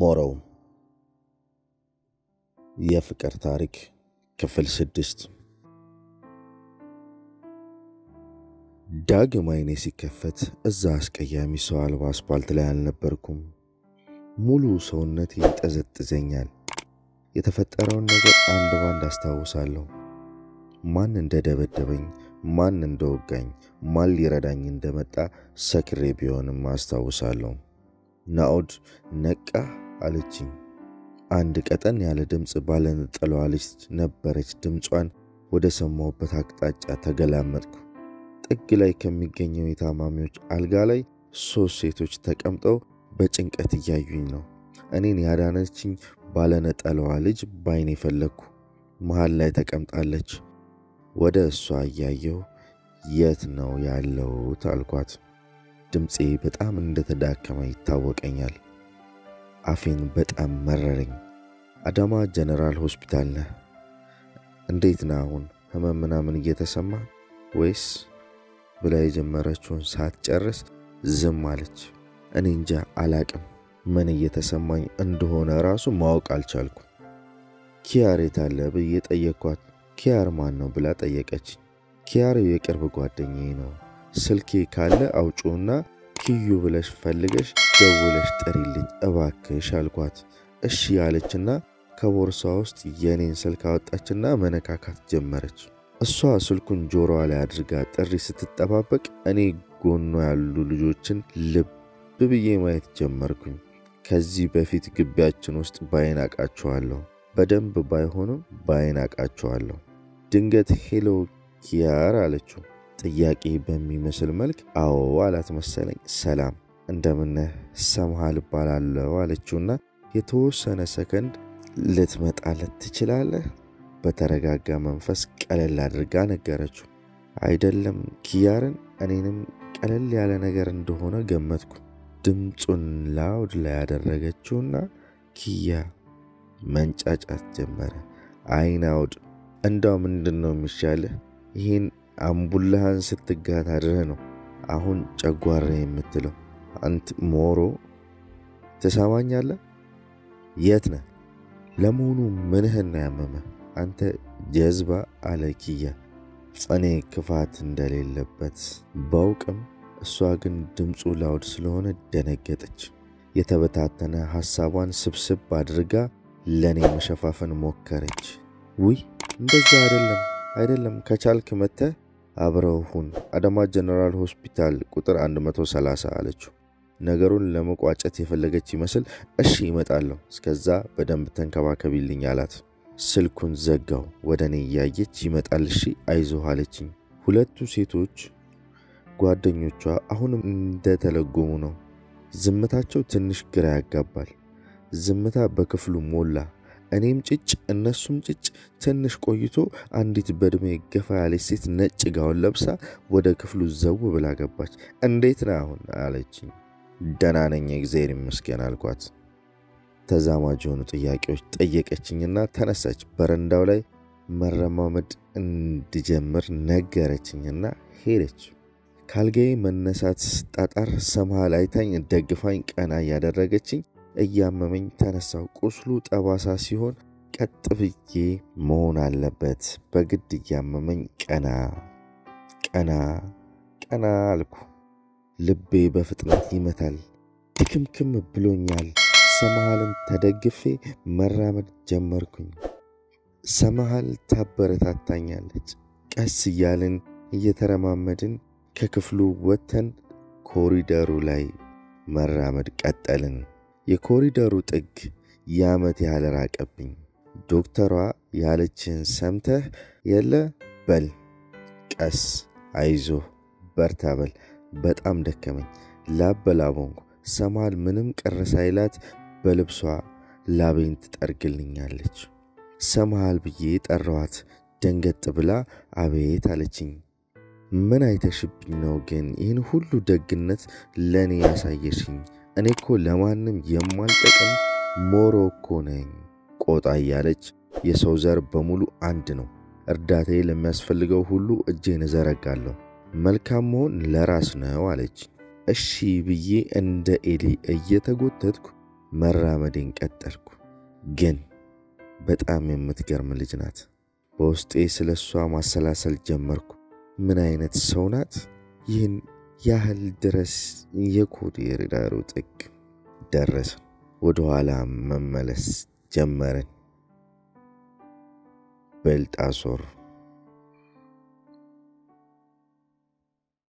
ሞረው የፍቅር ታሪክ ክፍል ስድስት ዳግም አይኔ ሲከፈት እዛ አስቀያሚ ሰው አልባ አስፓልት ላይ አልነበርኩም። ሙሉ ሰውነቴ ይጠዘጥዘኛል። የተፈጠረውን ነገር አንድ ባንድ አስታውሳለሁ። ማን እንደደበደበኝ፣ ማን እንደወጋኝ፣ ማን ሊረዳኝ እንደመጣ ሰክሬ ቢሆንም አስታውሳለሁ። ናኦድ ነቃ አለችኝ። አንድ ቀጠን ያለ ድምፅ ባለነጠላዋ ልጅ ነበረች። ድምጿን ወደ ሰማሁበት አቅጣጫ ተገላመጥኩ። ጥግ ላይ ከሚገኘው የታማሚዎች አልጋ ላይ ሦስት ሴቶች ተቀምጠው በጭንቀት እያዩኝ ነው። እኔን ያዳነችኝ ባለነጠላዋ ልጅ ባይኔ ፈለግኩ። መሃል ላይ ተቀምጣለች። ወደ እሷ እያየው የት ነው ያለሁት አልኳት። ድምፄ በጣም እንደተዳከመ ይታወቀኛል። አፌን በጣም መረረኝ። አዳማ ጀነራል ሆስፒታል ነህ? እንዴት ነህ አሁን? ህመም ምናምን እየተሰማ ወይስ ብላ የጀመረችውን ሳትጨርስ ዝም አለች። እኔ እንጃ አላቅም፣ ምን እየተሰማኝ እንደሆነ ራሱ ማወቅ አልቻልኩ። ኪያር የት አለ ብዬ ጠየቅኳት። ኪያር ማን ነው ብላ ጠየቀችኝ። ኪያር የቅርብ ጓደኛዬ ነው። ስልኬ ካለ አውጪውና ኪዩ ብለሽ ፈልገሽ ደውለሽ ጥሪልኝ እባክሽ አልኳት። እሺ ያለችና ከቦርሳ ውስጥ የኔን ስልክ አወጣችና መነካካት ጀመረች። እሷ ስልኩን ጆሮዋ ላይ አድርጋ ጥሪ ስትጠባበቅ እኔ ጎኗ ያሉ ልጆችን ልብ ብዬ ማየት ጀመርኩኝ። ከዚህ በፊት ግቢያችን ውስጥ ባይን አቃቸዋለሁ፣ በደንብ ባይሆንም ባይን አቃቸዋለሁ። ድንገት ሄሎ ኪያር አለችው። ጥያቄ በሚመስል መልክ አዎ አላት መሰለኝ። ሰላም እንደምነህ ሰምሃል እባላለሁ አለችውና የተወሰነ ሰከንድ ልትመጣለት ትችላለህ? በተረጋጋ መንፈስ ቀለል አድርጋ ነገረችው። አይደለም ኪያርን እኔንም ቀለል ያለ ነገር እንደሆነ ገመትኩ። ድምፁን ላውድ ላይ ያደረገችውና ኪያ መንጫጫት ጀመረ። አይን አውድ እንዳው ምንድን ነው የሚሻልህ? ይህን አምቡላህን ስትጋት አድረህ ነው አሁን ጨጓራ የምትለው? አንት ሞሮ ትሰማኛለህ? የት ነህ? ለመሆኑ ምንህን ነው ያመመ? አንተ ጀዝባ አለ ኪያ። እኔ ክፋት እንደሌለበት ባውቅም እሷ ግን ድምፁ ላውድ ስለሆነ ደነገጠች። የተበታተነ ሐሳቧን ስብስብ አድርጋ ለእኔ መሸፋፈን ሞከረች። ውይ እንደዛ አይደለም አይደለም፣ ከቻልክ መተህ አብረው ሁን፣ አዳማ ጀነራል ሆስፒታል ቁጥር 130 አለችው። ነገሩን ለመቋጨት የፈለገች ይመስል እሺ ይመጣለሁ፣ እስከዛ በደንብ ተንከባከቢልኝ አላት። ስልኩን ዘጋው። ወደ እኔ እያየች ይመጣል፣ እሺ አይዞህ አለችኝ። ሁለቱ ሴቶች ጓደኞቿ አሁንም እንደተለጎሙ ነው። ዝምታቸው ትንሽ ግራ ያጋባል። ዝምታ በክፍሉ ሞላ። እኔም ጭጭ እነሱም ጭጭ። ትንሽ ቆይቶ አንዲት በዕድሜ ገፋ ያለች ሴት ነጭ ጋውን ለብሳ ወደ ክፍሉ ዘው ብላ ገባች። እንዴት ነህ አሁን አለችኝ። ደህና ነኝ እግዚአብሔር ይመስገን አልኳት። ተዛማጅ የሆኑ ጥያቄዎች ጠየቀችኝና ተነሳች። በረንዳው ላይ መረማመድ እንድጀምር ነገረችኝና ሄደች። ካልጋዬ መነሳት ስጣጣር ሰምሃል አይታኝ ደግፋኝ ቀና እያደረገችኝ እያመመኝ ተነሳው። ቁስሉ ጠባሳ ሲሆን ቀጥ ብዬ መሆን አለበት። በግድ እያመመኝ ቀና ቀና ቀና አልኩ። ልቤ በፍጥነት ይመታል። ድክምክም ብሎኛል። ሰምሃልን ተደግፌ መራመድ ጀመርኩኝ። ሰምሃል ታበረታታኛለች። ቀስ እያልን እየተረማመድን ከክፍሉ ወጥተን ኮሪደሩ ላይ መራመድ ቀጠልን። የኮሪደሩ ጥግ የዓመት ያህል ራቀብኝ። ዶክተሯ ያለችን ሰምተህ የለ በል፣ ቀስ፣ አይዞህ፣ በርታ በል። በጣም ደከመኝ። ላብ በላብ ሆንኩ። ሰምሃል ምንም ቅር ሳይላት በልብሷ ላቤን ትጠርግልኛለች። ሰምሃል ብዬ ጠራዋት። ደንገጥ ብላ አቤት አለችኝ። ምን አይተሽብኝ ነው ግን ይህን ሁሉ ደግነት ለእኔ ያሳየሽኝ? እኔ እኮ ለማንም የማልጠቅም ሞሮ እኮ ነኝ። ቆጣ እያለች የሰው ዘር በሙሉ አንድ ነው። እርዳታዬ ለሚያስፈልገው ሁሉ እጄን እዘረጋለሁ። መልካም መሆን ለራስ ነው አለች። እሺ ብዬ እንደ ኤሊ እየተጎተትኩ መራመዴን ቀጠልኩ። ግን በጣም የምትገርም ልጅ ናት። በውስጤ ስለ እሷ ማሰላሰል ጀመርኩ። ምን አይነት ሰው ናት? ይህን ያህል ድረስ የኮዴር ዳሩ ጥግ ደረስን። ወደ ኋላ መመለስ ጀመርን። በልጣሶር